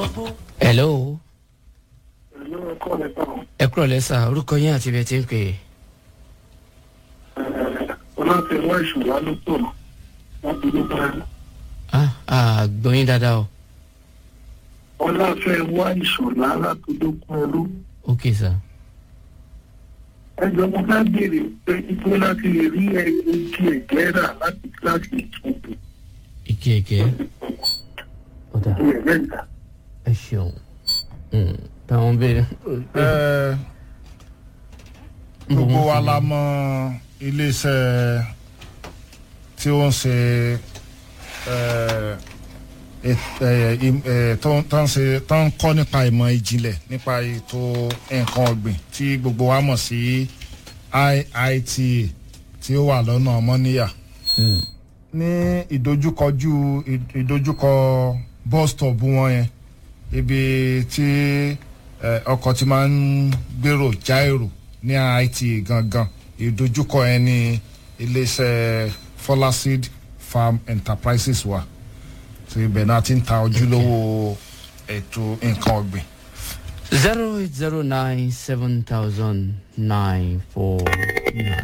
hello Ìlú ẹ̀kọ́ nípa ẹ kúrò lẹ́sà orúkọ yín àti ibi ẹ ti ń pè é. ọlọ́tẹ̀wọ́ ìṣùwà ló pọ̀ láti ló bá rí. ah ah gbọ́yìn dáadáa o ọlọ́fẹ́ wá ìṣọ̀lá láti ló kún ẹrú. ok sir. ẹjọ́ mo bá béèrè pé ibo láti lè rí ẹgbẹ́ ẹ̀jẹ̀ rà láti kíláàsì ìtúntò ike ike ọ̀dà ilẹ̀ mẹ́ta. ẹ ṣeun Mm, táwọn béèrè. Ẹ, gbogbo wa la mọ iléeṣẹ́ tí ó ń ṣe ẹ, et- ẹ, im- ẹ, tó ń- tó ń ṣe tó ń kọ́ nípa ìmọ̀ ìjìnlẹ̀ nípa ètò nǹkan ọ̀gbìn tí gbogbo wa mọ̀ sí IITA tí ó wà lọ́nà ọmọníyà Mm, ní ìdojúkọjú ìdojúkọ bus stop wọn yẹn ibi tí eh, ọkọ̀ ti máa ń gbèrò já èrò ní IT gangan ìdojúkọ yẹn ní iléeṣẹ́ Folaseed Farm Enterprises wa tí ibẹ̀ náà ti ń ta ojúlówó ètò nǹkan ọ̀gbìn. zero eight zero nine seven thousand nine four nine.